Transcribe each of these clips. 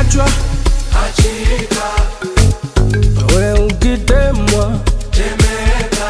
ukiachwa achika, we ukitemwa temeka,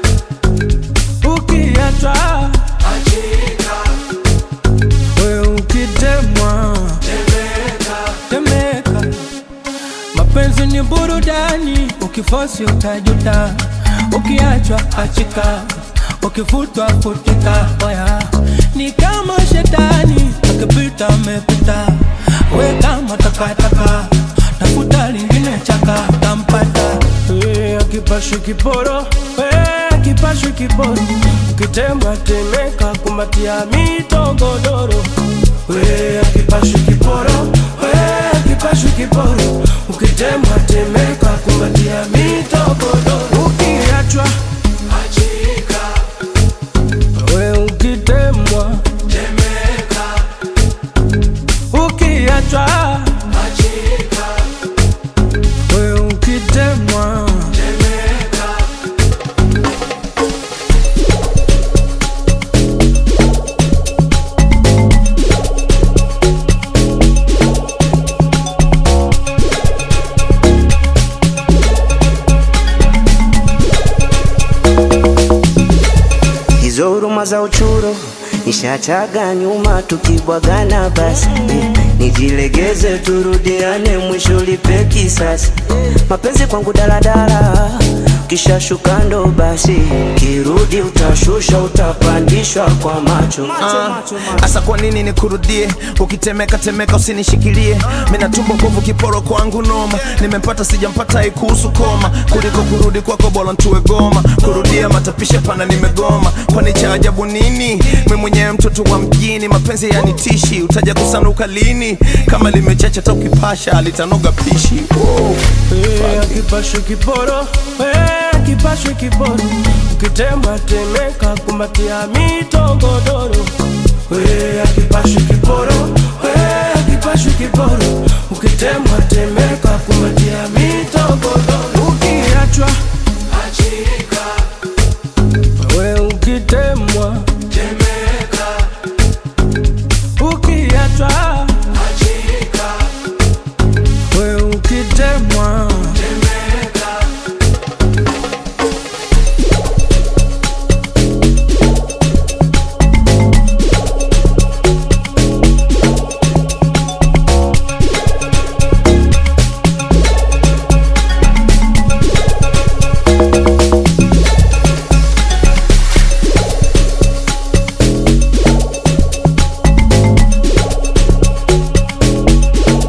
ukiachwa achika, we ukitemwa temeka, temeka. Mapenzi ni burudani, ukifosi utajuta, ukiachwa achika, ukifutwa futika. Oya, ni kama shetani akipita amepita, we kama takataka, tafuta lingine chaka, tampata Eh, akipashwi kiporo, eh, akipashwi kiporo, ukitemwa temeka, kumbatia mitogodoro, we akipashwi kiporo, we akipashwi kiporo, ukitemwa temeka, kumbatia mitogodoro, ukiachwa achika, we ukitemwa temeka, ukiachwa achika, we ukitemwa temeka. Hizo huruma za uchuro nishachaga nyuma, tukibwagana basi eh, nijilegeze turudiane, mwisho lipe kisasi. Mapenzi kwangu daladala, kisha shuka ndo basi, kirudi utashusha, utapandishwa kwa macho Asa kwa nini nikurudie? Ukitemeka temeka usinishikilie, mina tumbo bovu kiporo kwangu noma, nimempata sijampata haikuhusu koma, kuliko kurudi kwako bora ntue goma, kurudia matapisha pana nimegoma, kwani cha ajabu nini? Mi mwenyewe mtoto wa mjini, mapenzi yanitishi, utaja kusanuka lini? Kama limechacha hata ukipasha litanoga pishi wow. Eh, akipashwe kiporo eh, akipashwe kiporo ukitemwa temeka kumbatia mitogodoro eh, akipashwe kiporo